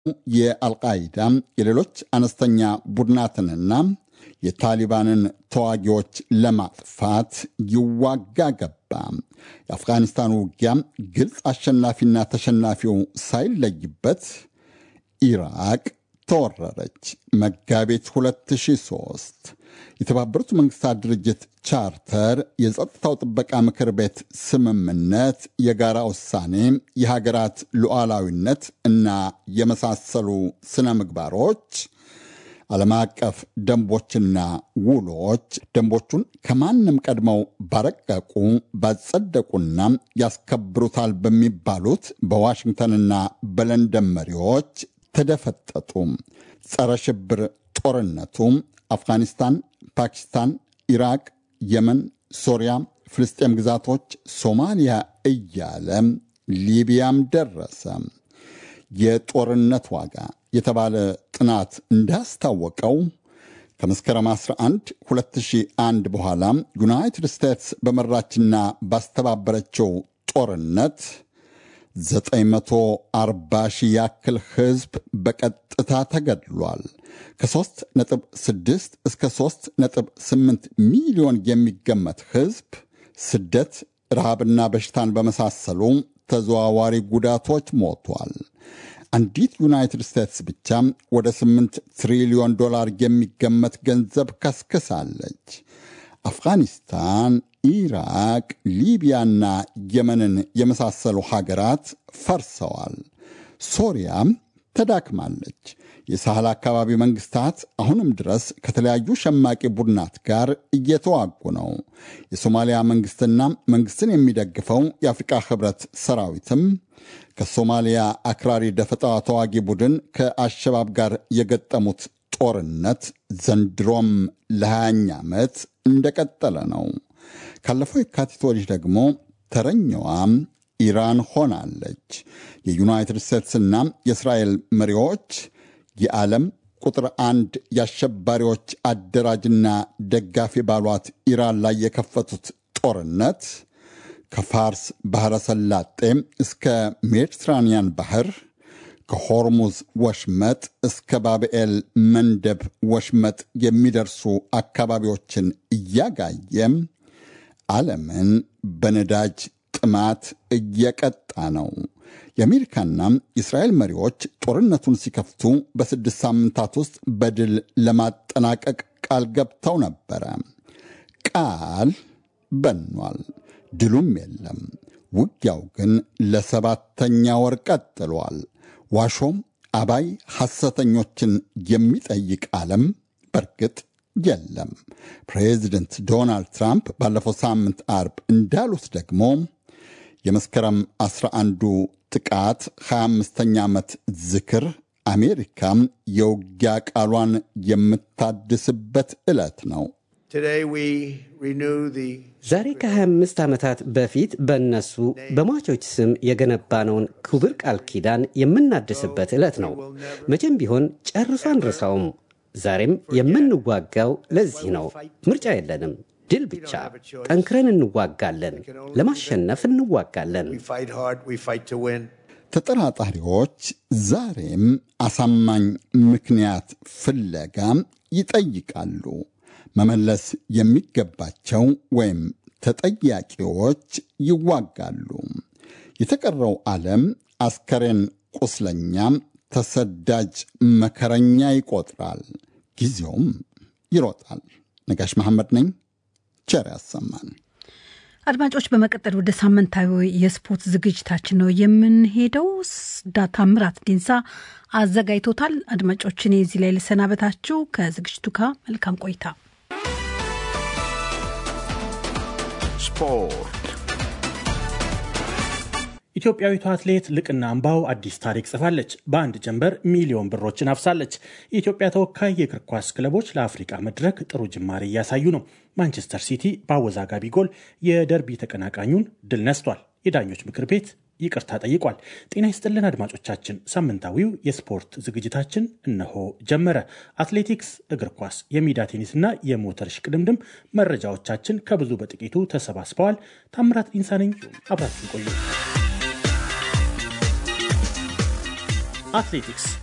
የአልቃይዳ የሌሎች አነስተኛ ቡድናትንና የታሊባንን ተዋጊዎች ለማጥፋት ይዋጋ ገባ። የአፍጋኒስታኑ ውጊያ ግልጽ አሸናፊና ተሸናፊው ሳይለይበት ኢራቅ ተወረረች። መጋቢት 2003 የተባበሩት መንግስታት ድርጅት ቻርተር፣ የጸጥታው ጥበቃ ምክር ቤት ስምምነት፣ የጋራ ውሳኔ፣ የሀገራት ሉዓላዊነት እና የመሳሰሉ ስነ ምግባሮች ዓለም አቀፍ ደንቦችና ውሎች ደንቦቹን ከማንም ቀድመው ባረቀቁ ባጸደቁና ያስከብሩታል በሚባሉት በዋሽንግተንና በለንደን መሪዎች ተደፈጠጡ። ጸረ ሽብር ጦርነቱ አፍጋኒስታን፣ ፓኪስታን፣ ኢራቅ፣ የመን፣ ሶሪያ፣ ፍልስጤም ግዛቶች፣ ሶማሊያ እያለ ሊቢያም ደረሰ። የጦርነት ዋጋ የተባለ ጥናት እንዳስታወቀው ከመስከረም 11 2001 በኋላ ዩናይትድ ስቴትስ በመራችና ባስተባበረችው ጦርነት 940 ሺህ ያክል ሕዝብ በቀጥታ ተገድሏል። ከ3.6 እስከ 3.8 ሚሊዮን የሚገመት ሕዝብ ስደት፣ ረሃብና በሽታን በመሳሰሉ ተዘዋዋሪ ጉዳቶች ሞቷል። አንዲት ዩናይትድ ስቴትስ ብቻ ወደ 8 ትሪሊዮን ዶላር የሚገመት ገንዘብ ከስክሳለች። አፍጋኒስታን፣ ኢራቅ፣ ሊቢያና የመንን የመሳሰሉ ሀገራት ፈርሰዋል። ሶሪያም ተዳክማለች። የሳህል አካባቢ መንግስታት አሁንም ድረስ ከተለያዩ ሸማቂ ቡድናት ጋር እየተዋጉ ነው። የሶማሊያ መንግስትና መንግስትን የሚደግፈው የአፍሪቃ ህብረት ሰራዊትም ከሶማሊያ አክራሪ ደፈጣ ተዋጊ ቡድን ከአሸባብ ጋር የገጠሙት ጦርነት ዘንድሮም ለሃያኛ ዓመት እንደቀጠለ ነው። ካለፈው የካቲት ወዲህ ደግሞ ተረኛዋም ኢራን ሆናለች። የዩናይትድ ስቴትስና የእስራኤል መሪዎች የዓለም ቁጥር አንድ የአሸባሪዎች አደራጅና ደጋፊ ባሏት ኢራን ላይ የከፈቱት ጦርነት ከፋርስ ባሕረ ሰላጤ እስከ ሜዲትራንያን ባህር ከሆርሙዝ ወሽመጥ እስከ ባብኤል መንደብ ወሽመጥ የሚደርሱ አካባቢዎችን እያጋየ ዓለምን በነዳጅ ጥማት እየቀጣ ነው። የአሜሪካና የእስራኤል መሪዎች ጦርነቱን ሲከፍቱ በስድስት ሳምንታት ውስጥ በድል ለማጠናቀቅ ቃል ገብተው ነበረ። ቃል በኗል፣ ድሉም የለም። ውጊያው ግን ለሰባተኛ ወር ቀጥሏል። ዋሾም አባይ ሐሰተኞችን የሚጠይቅ ዓለም በርግጥ የለም። ፕሬዚደንት ዶናልድ ትራምፕ ባለፈው ሳምንት አርብ እንዳሉት ደግሞ የመስከረም 11ዱ ጥቃት 25ኛ ዓመት ዝክር አሜሪካም የውጊያ ቃሏን የምታድስበት ዕለት ነው። ዛሬ ከ25 ዓመታት በፊት በእነሱ በሟቾች ስም የገነባነውን ክቡር ቃል ኪዳን የምናድስበት ዕለት ነው። መቼም ቢሆን ጨርሶ አንረሳውም። ዛሬም የምንዋጋው ለዚህ ነው። ምርጫ የለንም። ድል ብቻ። ጠንክረን እንዋጋለን። ለማሸነፍ እንዋጋለን። ተጠራጣሪዎች ዛሬም አሳማኝ ምክንያት ፍለጋ ይጠይቃሉ። መመለስ የሚገባቸው ወይም ተጠያቂዎች ይዋጋሉ። የተቀረው ዓለም አስከሬን ቁስለኛ፣ ተሰዳጅ መከረኛ ይቆጥራል። ጊዜውም ይሮጣል። ነጋሽ መሐመድ ነኝ። ቸር ያሰማን። አድማጮች፣ በመቀጠል ወደ ሳምንታዊ የስፖርት ዝግጅታችን ነው የምንሄደው። ታምራት ዲንሳ አዘጋጅቶታል። አድማጮች፣ እኔ እዚህ ላይ ልሰናበታችሁ። ከዝግጅቱ ጋር መልካም ቆይታ። ስፖርት ኢትዮጵያዊቷ አትሌት ልቅና አምባው አዲስ ታሪክ ጽፋለች። በአንድ ጀንበር ሚሊዮን ብሮችን አፍሳለች። የኢትዮጵያ ተወካይ የእግር ኳስ ክለቦች ለአፍሪቃ መድረክ ጥሩ ጅማሬ እያሳዩ ነው። ማንቸስተር ሲቲ በአወዛጋቢ ጎል የደርቢ ተቀናቃኙን ድል ነስቷል። የዳኞች ምክር ቤት ይቅርታ ጠይቋል። ጤና ይስጥልን አድማጮቻችን፣ ሳምንታዊው የስፖርት ዝግጅታችን እነሆ ጀመረ። አትሌቲክስ፣ እግር ኳስ፣ የሜዳ ቴኒስና የሞተር ሽቅድምድም መረጃዎቻችን ከብዙ በጥቂቱ ተሰባስበዋል። ታምራት ዲንሳ ነኝ። አብራችን ቆዩ። አትሌቲክስ